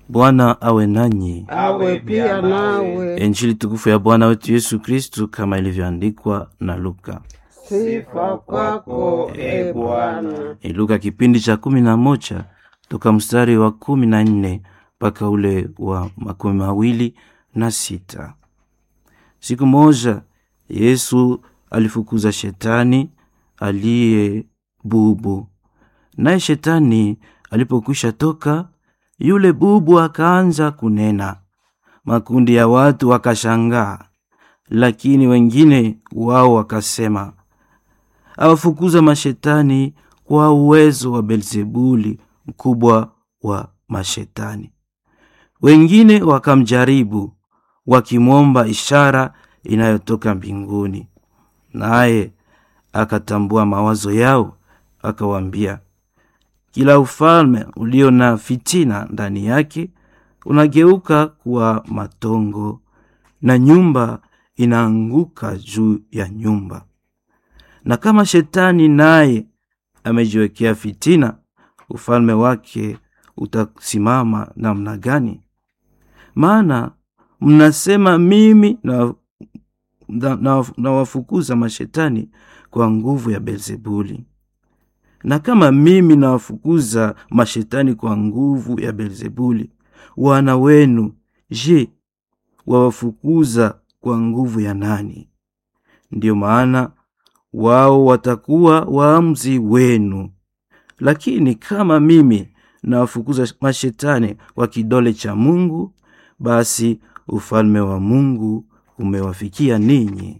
Bwana awe nanyi. awe pia nawe. Injili tukufu ya Bwana wetu Yesu Kristu kama ilivyoandikwa na Luka. Sifa kwako e Bwana. Ni Luka kipindi cha kumi na moja toka mstari wa kumi na nne mpaka ule wa makumi mawili na sita. Siku moja Yesu alifukuza shetani aliye bubu, naye shetani alipokwisha toka, yule bubu akaanza kunena. Makundi ya watu wakashangaa, lakini wengine wao wakasema, awafukuza mashetani kwa uwezo wa Belzebuli, mkubwa wa mashetani. Wengine wakamjaribu wakimwomba ishara inayotoka mbinguni, naye akatambua mawazo yao, akawaambia, kila ufalme ulio na fitina ndani yake unageuka kuwa matongo, na nyumba inaanguka juu ya nyumba. Na kama shetani naye amejiwekea fitina, ufalme wake utasimama namna gani? Maana mnasema mimi na, na, na, na wafukuza mashetani kwa nguvu ya Belzebuli. Na kama mimi nawafukuza mashetani kwa nguvu ya Belzebuli, wana wenu je, wawafukuza kwa nguvu ya nani? Ndiyo maana wao watakuwa waamuzi wenu. Lakini kama mimi nawafukuza mashetani kwa kidole cha Mungu, basi ufalme wa Mungu umewafikia ninyi.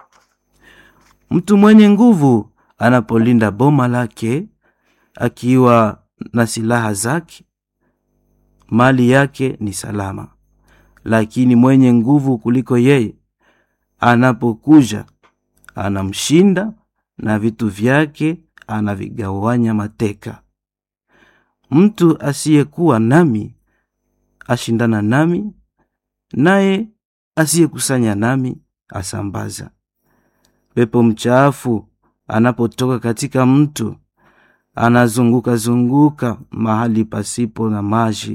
Mtu mwenye nguvu anapolinda boma lake akiwa na silaha zake, mali yake ni salama. Lakini mwenye nguvu kuliko yeye anapokuja, anamshinda na vitu vyake anavigawanya mateka. Mtu asiyekuwa nami ashindana nami, naye asiyekusanya nami asambaza. Pepo mchafu anapotoka katika mtu anazunguka zunguka mahali pasipo na maji,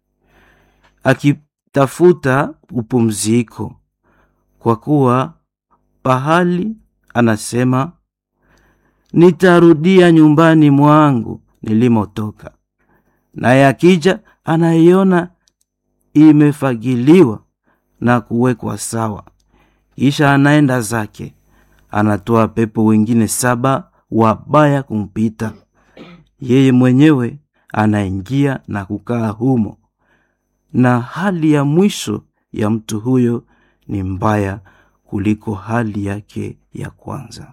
akitafuta upumziko, kwa kuwa pahali anasema, nitarudia nyumbani mwangu nilimotoka. Naye akija anaiona imefagiliwa na kuwekwa sawa, kisha anaenda zake, anatoa pepo wengine saba wabaya kumpita, yeye mwenyewe anaingia na kukaa humo. Na hali ya mwisho ya mtu huyo ni mbaya kuliko hali yake ya kwanza.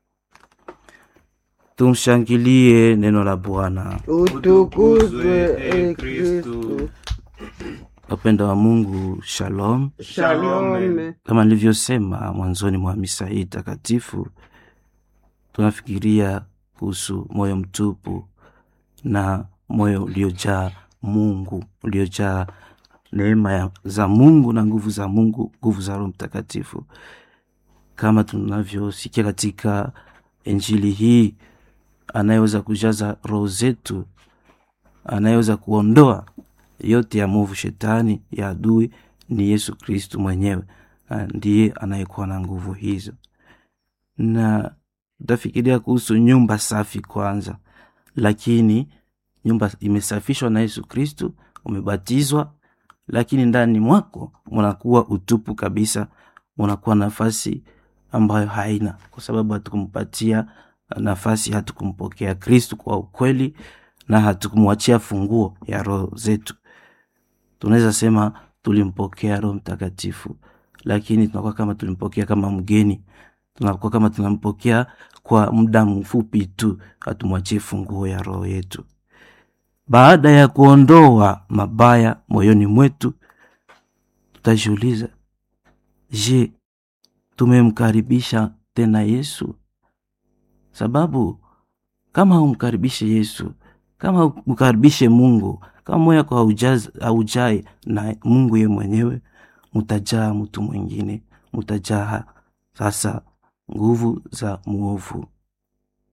Tumshangilie neno la Bwana. Utukuzwe e Kristu. Wapenda wa Mungu, shalom. Shalome. Kama nilivyosema mwanzoni mwa misa hii takatifu, tunafikiria kuhusu moyo mtupu na moyo uliojaa Mungu, uliojaa neema ya- za Mungu na nguvu za Mungu, nguvu za Roho Mtakatifu, kama tunavyosikia katika Injili hii. Anayeweza kujaza roho zetu, anayeweza kuondoa yote ya movu, shetani ya adui ni Yesu Kristu mwenyewe, Ah, ndiye anayekuwa na nguvu hizo. Na utafikiria kuhusu nyumba safi kwanza, lakini nyumba imesafishwa na Yesu Kristu, umebatizwa, lakini ndani mwako munakuwa utupu kabisa, munakuwa nafasi ambayo haina, kwa sababu hatukumpatia nafasi, hatukumpokea Kristu kwa ukweli na hatukumwachia funguo ya roho zetu. Tunaweza sema tulimpokea Roho Mtakatifu, lakini tunakuwa kama tulimpokea kama mgeni, tunakuwa kama tunampokea kwa muda mfupi tu, hatumwachie funguo ya roho yetu. Baada ya kuondoa mabaya moyoni mwetu, tutajiuliza, je, tumemkaribisha tena Yesu? Sababu kama humkaribishe Yesu, kama humkaribishe Mungu, kama moyo wako haujaz- haujae na Mungu ye mwenyewe, mutajaa mtu mwingine, mutajaa sasa nguvu za mwovu,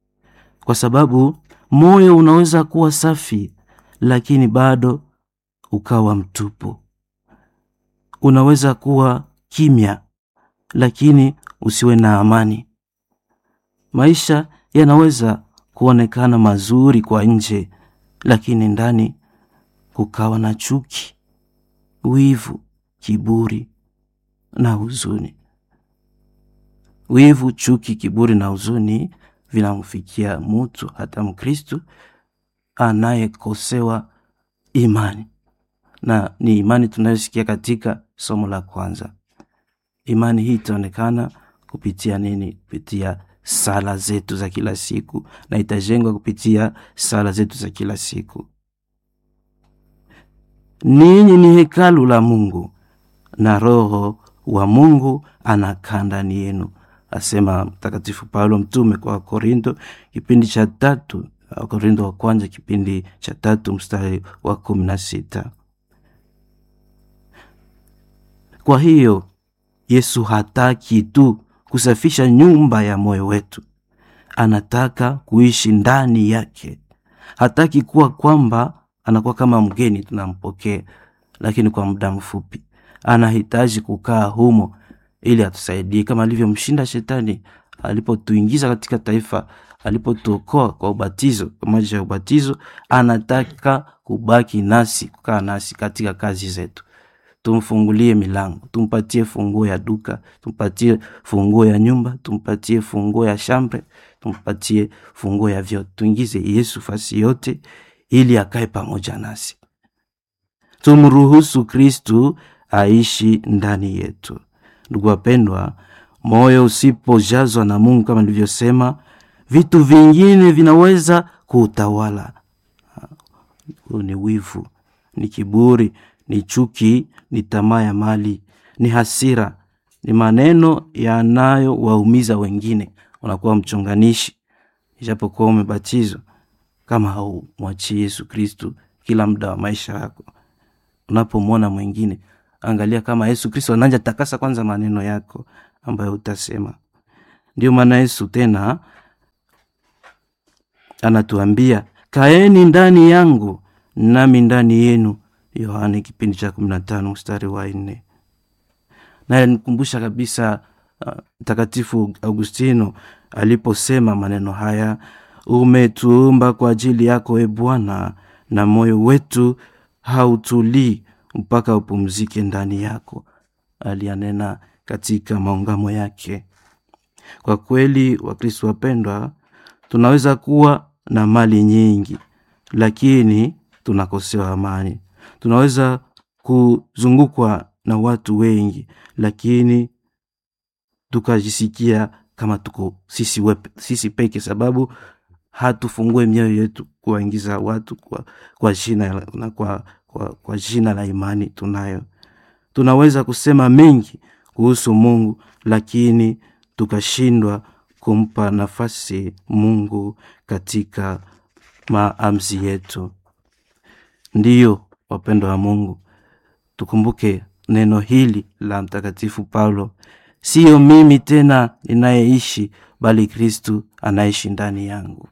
kwa sababu moyo unaweza kuwa safi lakini bado ukawa mtupu. Unaweza kuwa kimya, lakini usiwe na amani. Maisha yanaweza kuonekana mazuri kwa nje, lakini ndani kukawa na chuki, wivu, kiburi na huzuni. Wivu, chuki, kiburi na huzuni vinamfikia mutu hata Mkristu anayekosewa imani, na ni imani tunayosikia katika somo la kwanza. Imani hii itaonekana kupitia nini? Kupitia sala zetu za kila siku, na itajengwa kupitia sala zetu za kila siku. Ninyi ni hekalu la Mungu na Roho wa Mungu anakaa ndani yenu, asema Mtakatifu Paulo mtume kwa Korinto kipindi cha tatu, Korinto wa kwanza kipindi cha tatu mstari wa kumi na sita. Kwa hiyo Yesu hataki tu kusafisha nyumba ya moyo wetu, anataka kuishi ndani yake. Hataki kuwa kwamba anakuwa kama mgeni tunampokea, lakini kwa muda mfupi. Anahitaji kukaa humo ili atusaidie, kama alivyomshinda shetani alipotuingiza katika taifa, alipotuokoa kwa ubatizo, kwa maji ya ubatizo. Anataka kubaki nasi, kukaa nasi katika kazi zetu. Tumfungulie milango, tumpatie funguo ya duka, tumpatie funguo ya nyumba, tumpatie funguo ya shambre, tumpatie funguo ya vyote. Tuingize Yesu fasi yote, ili akae pamoja nasi. Tumruhusu Kristu aishi ndani yetu. Ndugu wapendwa, moyo usipojazwa na Mungu kama nilivyosema, vitu vingine vinaweza kuutawala. Huu ni wivu, ni kiburi, ni chuki, ni tamaa ya mali, ni hasira, ni maneno yanayowaumiza wengine. Unakuwa mchonganishi, ijapokuwa umebatizwa, kama haumwachii Yesu Kristu kila muda wa maisha yako. Unapomwona mwingine, angalia kama Yesu Kristo ananja takasa kwanza maneno yako ambayo utasema. Ndio maana Yesu tena anatuambia kaeni ndani yangu nami ndani yenu, Yohane kipindi cha kumi na tano mstari wa nne. Naye nikumbusha kabisa Mtakatifu uh, Augustino aliposema maneno haya, umetuumba kwa ajili yako e Bwana, na moyo wetu hautulii mpaka upumzike ndani yako. Aliyanena katika maungamo yake. Kwa kweli, Wakristo wapendwa, tunaweza kuwa na mali nyingi, lakini tunakosewa amani. Tunaweza kuzungukwa na watu wengi, lakini tukajisikia kama tuko sisi, wepe, sisi peke, sababu hatufungue mioyo yetu kuwaingiza watu kwa, kwa jina na kwa, kwa, kwa jina la imani tunayo. Tunaweza kusema mengi kuhusu Mungu, lakini tukashindwa kumpa nafasi Mungu katika maamuzi yetu. Ndiyo wapendo wa Mungu, tukumbuke neno hili la Mtakatifu Paulo, siyo mimi tena ninayeishi, bali Kristu anaishi ndani yangu.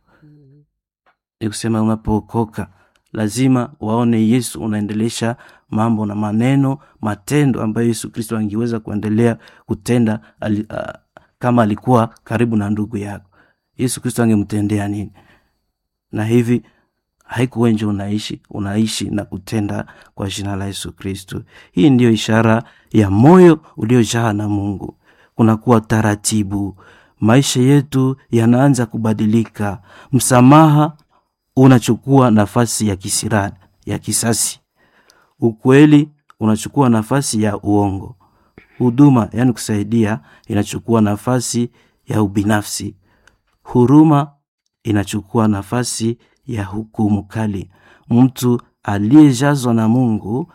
Ni kusema unapookoka lazima waone Yesu unaendelesha mambo na maneno, matendo ambayo Yesu Kristo angeweza kuendelea kutenda ali, uh, kama alikuwa karibu na ndugu yako. Yesu Kristo angemtendea nini? Na hivi haikuwenje unaishi unaishi na kutenda kwa jina la Yesu Kristo. Hii ndiyo ishara ya moyo uliojaa na Mungu. Kunakuwa taratibu, maisha yetu yanaanza kubadilika. Msamaha unachukua nafasi ya kisirani, ya kisasi. Ukweli unachukua nafasi ya uongo. Huduma, yaani kusaidia, inachukua nafasi ya ubinafsi. Huruma inachukua nafasi ya hukumu kali. Mtu aliyejazwa na Mungu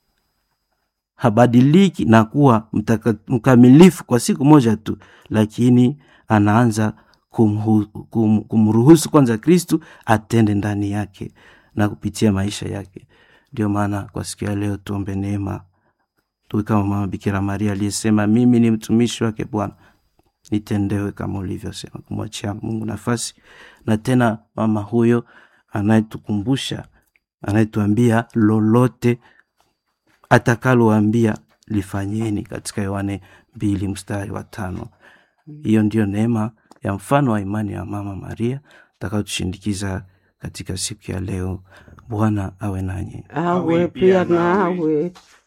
habadiliki na kuwa mtaka, mkamilifu kwa siku moja tu, lakini anaanza kumhu, kum, kumruhusu kwanza Kristu atende ndani yake na kupitia maisha yake. Ndio maana kwa siku ya leo tuombe neema, tuwe kama Mama Bikira Maria aliyesema, mimi ni mtumishi wake Bwana, nitendewe kama ulivyosema, kumwachia Mungu nafasi. Na tena mama huyo anayetukumbusha anayetuambia lolote atakaloambia lifanyeni, katika Yohane mbili mstari wa tano. Hiyo ndiyo neema ya mfano wa imani ya Mama Maria atakayotushindikiza katika siku ya leo. Bwana awe nanyi. awe pia nawe